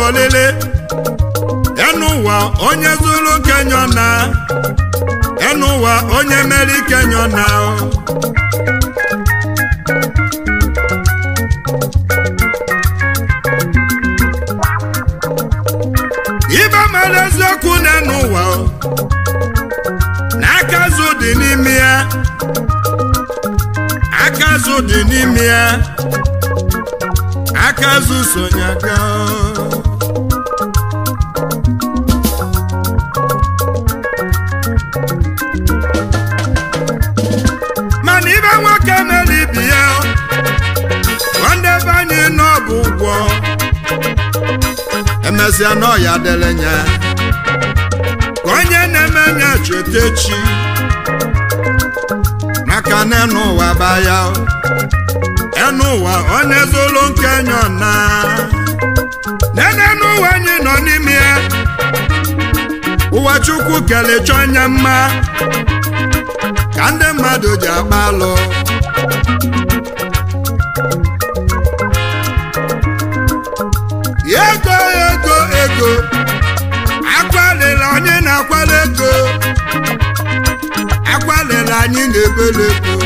olili enu ụwa onye zuru kenyo na enu ụwa onye meri kenyo na ibe mere eziokwu n'enu ụwa na aka azụ dị n'ime ya aka azụ dị n'ime ya aka azụ sonye aka mana ibe nwoke mere ibi ya nwanne be anyị n'ọbụ ụgwọ emesịa n'ọya dịrị nya ka onye na-eme nya cheta echi maka na enu ụwa baya enu ụwa onye zụlụ nke nyọ na nene n'ụwa anyị nọ n'ime ya ụwa chukwu kelechọ onye mma ka ndị mmadụ ji agba alụ ego ego ego akwalere anyị na-akwala ego akwalere anyị na-ebele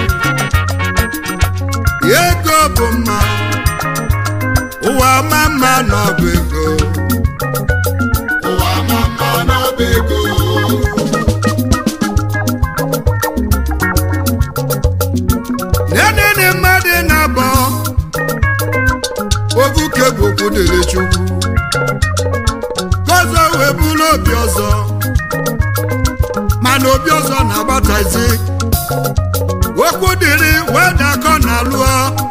ego ego bụ mma ụwa ma mma n'ọbụ ego ụwa ma mma n'ọba ego nenene mmadụ na-abọ obuke bụkwu dịrị chukwu gọzọ wee bụrụ obi ọzọ mana obi ọzọ na-agbatazi okwu dịrị wee dakọ na lụọ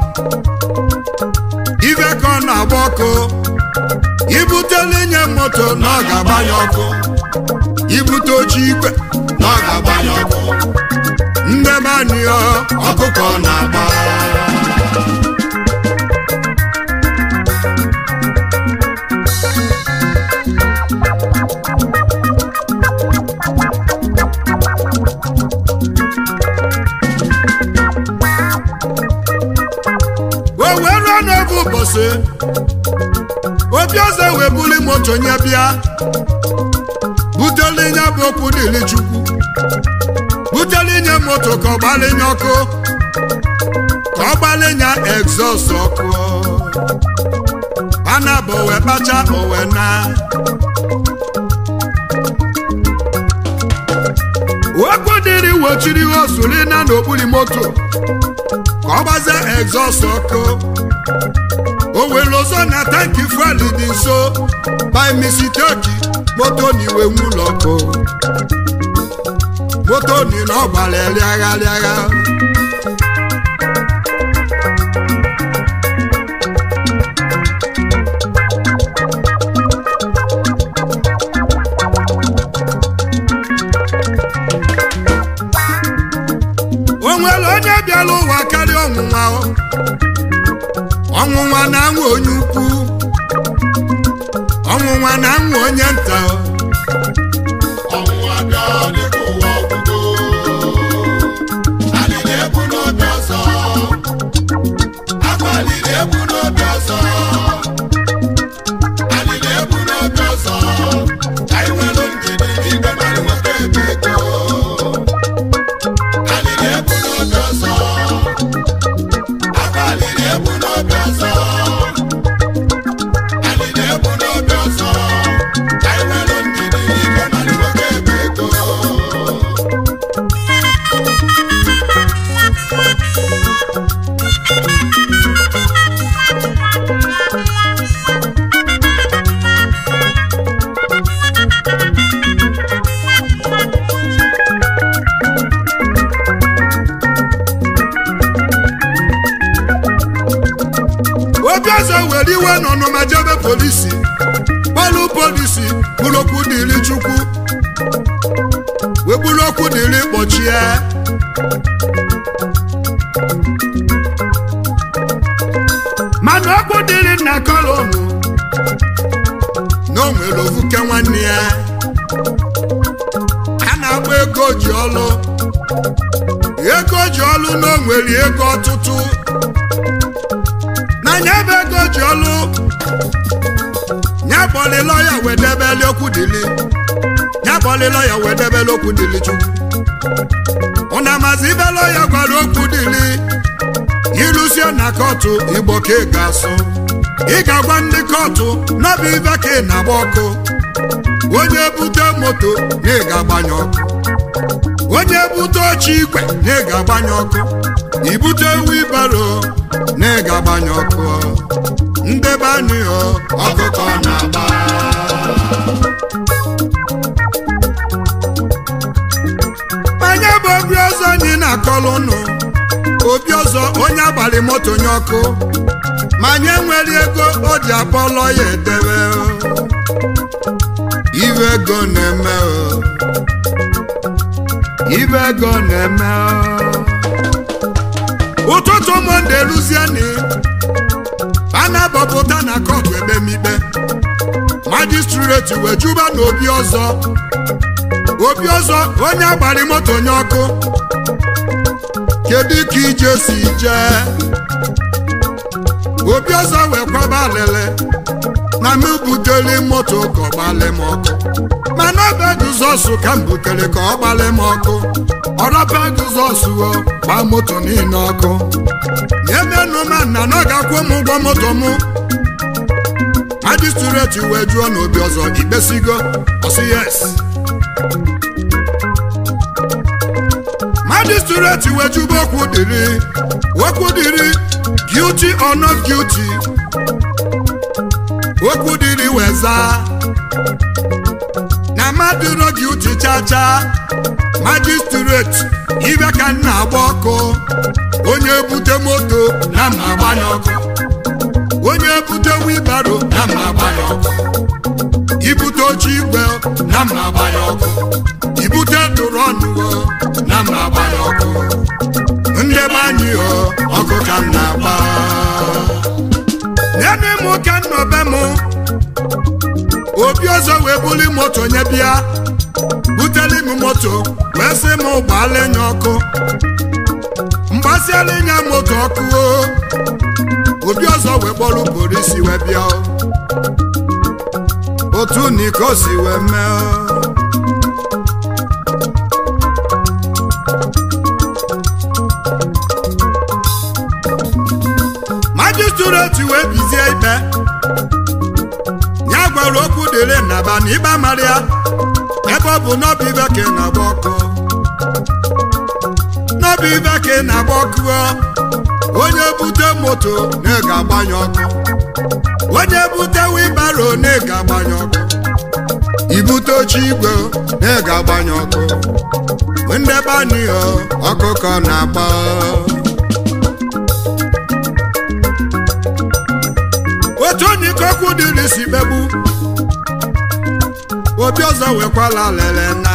ibe ka ọ na-agba ọkụ ibutele nye moto na ọ ga-agbanye ọkụ ibute oche igwe na ọ ga-agbanye ọkụ ndebanyọ ọkụkọ na-agba o wee ruo n'oge ụbọchị obi ọzọ wee buli moto nye bịa butele nye bụ okwu dịrị chukwu butele nye moto ka ọ gbalinye ọkụ ka ọ gbalinye egzọst ọkụ ana bụ owe kpacha owe na okwu dịrị wochiri osuri na n'okpuru moto ka ọ gbazie egzọst ọkụ o were ọzọ na tanki fuel dị nso by mistake moto na iwe nwụlọ ọkụ moto ni na ọ gbara rịagha rịagha o nwere onye bịara ụwa karịa ọnwụnwa o. ọnwụnwa na-anwụ onye ukwu ọnwụnwa na-anwụ onye nta o. ọnwụnwa bịa dịka ụwa ọgwụgo anyị na-ebu n'obi ọzọ abalị na-ebu n'obi ọzọ anyị na-ebu n'obi ọzọ ka anyị nwere ndidi igwe mmadụ nweta ebe ego anyị na-ebu n'obi ọzọ abalị na-ebu n'obi ọzọ anyị na-ebu n'obi ọzọ ka anyị nwere ndidi igwe mmadụ nweta ebe ego obi ọzọ were iwe n'ọnụma jebe polisi kpọlụ polisi bụrụ okwu dịrị chukwu wee bụrụ okwu dịrị kpọchie mana okwu dịrị nna kolonu na o nwere ovuke nwanne ya a na-agba ego ji ọlụ ego ji ọlụ na o nwere ego ọtụtụ n'anya ebe ego ji ọlụ ya ya kpọlịlọ ya wee debeli okwu dili ya kpọlịlọ ya wee debeli okwu dili chukwu ụna mazi ibelọ ya gwara okwu dili ilusie na kọtụ igbo ka ị ga-asụ ị ga-agwa ndị kọtụ n'ọbụ ibe ka ị na-agba ọkụ onye bute moto na ị ga-agbanye ọkụ onye bute oche igwe na ị ga-agbanye ọkụ ibute wibaro na ị ga-agbanye ọkụ ndebe anyị ọ ọkụkọ na-agba anya bụ obi ọzọ anyị na-akọlụ ụnụ obi ọzọ onye agbalị moto nye ọkụ ma anyị enwere ego o ji abọlọ ya edebe ibe ego na-eme o ibe ego na-eme o ụtụtụ monde luzieni a na-abọpụta na kọtụ ekpemikpe majistreti wee juba na obi ọzọ obi ọzọ onye agbari moto nye ọkụ kedu ka ije si jee obi ọzọ wee kwaba alele na m butere moto ka ọ gbalị m ọkụ mana ọba Jizọs ka m butere ka ọ gbalị m ọkụ ọrọba Jizọs o gbaa moto niile ọkụ nyemenụ ma nna na ọ ga-akwụ m ụgwọ moto m majistreti wee jụọ n'obi ọzọ ikpesigo ọsị yes majistreti wee jụba okwu dịrị okwu dịrị guilty or not guilty okwu dịrị wee zaa na mmadụ no guilty chacha majistreti ibe ka m na-agba ọkụ onye bute moto na m agbanye ọkụ onye bute wibaro na m agbanye ọkụ ibute oche igwe na m agbanye ọkụ ibute drọnụ na m agbanye ọkụ ndebe anyị o ọkụ ka m na-agba nene m ka nnọbe m obi ọzọ wee buli moto nye bịa buteli m moto wee sị m gbaala nya ọkụ mgbasiala nya moto ọkụ o obi ọzọ wee kpọrọ polisi wee bịa o. otu niko si wee mee o. majistreti wee bizie ikpe ya gwara okwu dịrị naba na ịba mara ya ebe ọ bụ n'ọbụ ibe ka ị na-agba ọkụ n'ọbụ ibe ka ị na-agba ọkụ o. onye bute moto na ị ga-agbanye ọkụ onye bute wibaro na ị ga-agbanye ọkụ ibute oche igwe na ị ga-agbanye ọkụ ndebe anyị o ọkụkọ na-agba otu onye ike okwu dịrị si kpegbu obi ọzọ wekwala lele na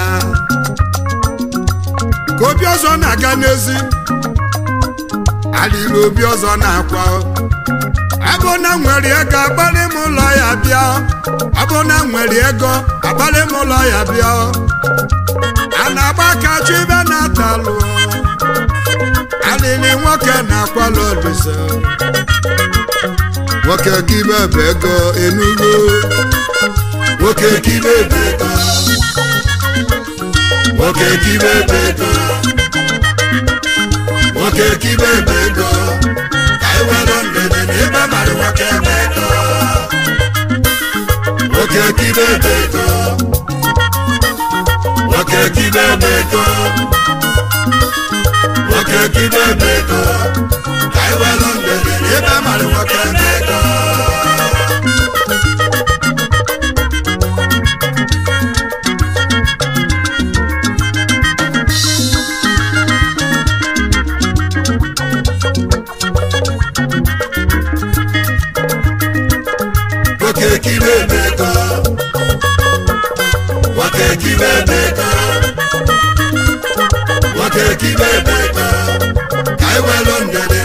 ka obi ọzọ na-aga n'ezi alịla obi ọzọ na-akwa abụ na nwere ego agbalị m ụlọ ya bịa abụ na nwere ego agbalị m ụlọ ya bịa a na-agba aka chụ ibe na-atalụ alịlị nwoke na-akwala olise nwoke kibe bụ ego enugo nwoke kibe bụ ego nwoke kibe bụ ego nwoke kibe bụ ego ka anyị were ndede na ebe mara nwoke bụ ego nwoke kibe bụ ego nwoke kibe bụ ego nwoke kibe bụ ego ka anyị were ndede na ebe mara nwoke bụ ego nwoke kibe bụ ego nwoke kibe bụ ego nwoke kibe bụ ego ka anyị welu ndede